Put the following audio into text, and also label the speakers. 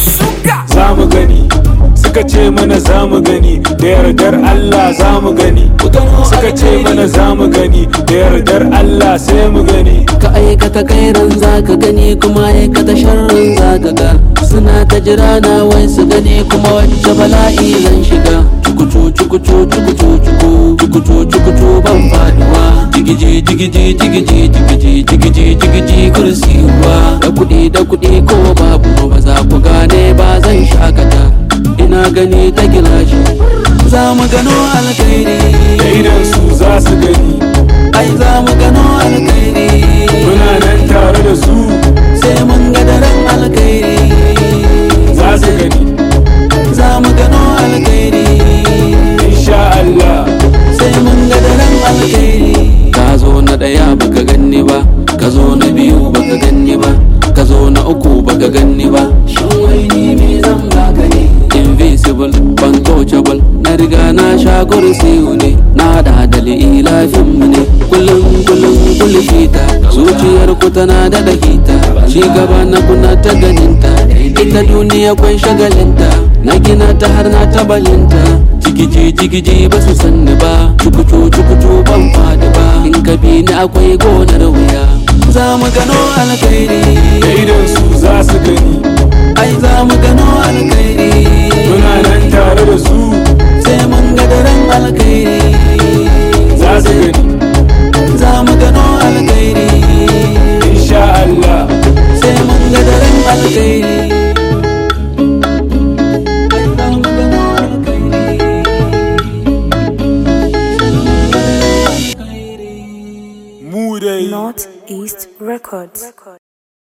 Speaker 1: za mu gani suka ce mana za mu gani da yardar Allah za mu gani suka ce mana za mu gani da yardar Allah sai mu gani
Speaker 2: ka aikata kairan zaka gani kuma aikata sharrin zaka ga suna ta jira na wai su gani kuma wacce bala'i zan shiga cukucu cukucu cukucu cuku cukucu cukucu ban faduwa jigiji jigiji jigiji jigiji jigiji jigiji kursi ruwa da kuɗi da kuɗi ko babu ba za ku gane ba zan shakata ina gani ta gilashi za mu gano alkhairi
Speaker 1: da idan su za su gani
Speaker 2: ai za mu gano alkhairi
Speaker 1: muna nan tare da su
Speaker 2: sai mun ga daren alkhairi
Speaker 1: za su gani
Speaker 2: za mu gano alkhairi
Speaker 1: insha Allah
Speaker 2: sai mun ga daren alkhairi ka zo na daya baka ganni ba ka zo na biyu baka ganni ba ka zo na uku baka ganni ba shin wai ni me zan baka ne invisible untouchable na riga na sha kursiyu ne na da dalili lafin mu ne kullum kullum kulfita zuciyar ku tana da dakita ci gaba na kuna ta ganinta ita duniya kwai shagalinta na gina ta har na tabalinta jigiji jigiji ba su sanni ba cukucu cukucu ban fadi ba in ka bi ni akwai gonar wuya za mu gano alkhairi
Speaker 1: da idan su za su gani
Speaker 2: ai za mu gano alkhairi
Speaker 1: muna nan tare da su
Speaker 2: sai mun ga daren alkhairi
Speaker 1: za su gani
Speaker 2: za mu gano alkhairi
Speaker 1: insha Allah
Speaker 2: sai mun ga daren alkhairi Za mu gano alkhairi.
Speaker 1: mu dai
Speaker 3: Northeast Records.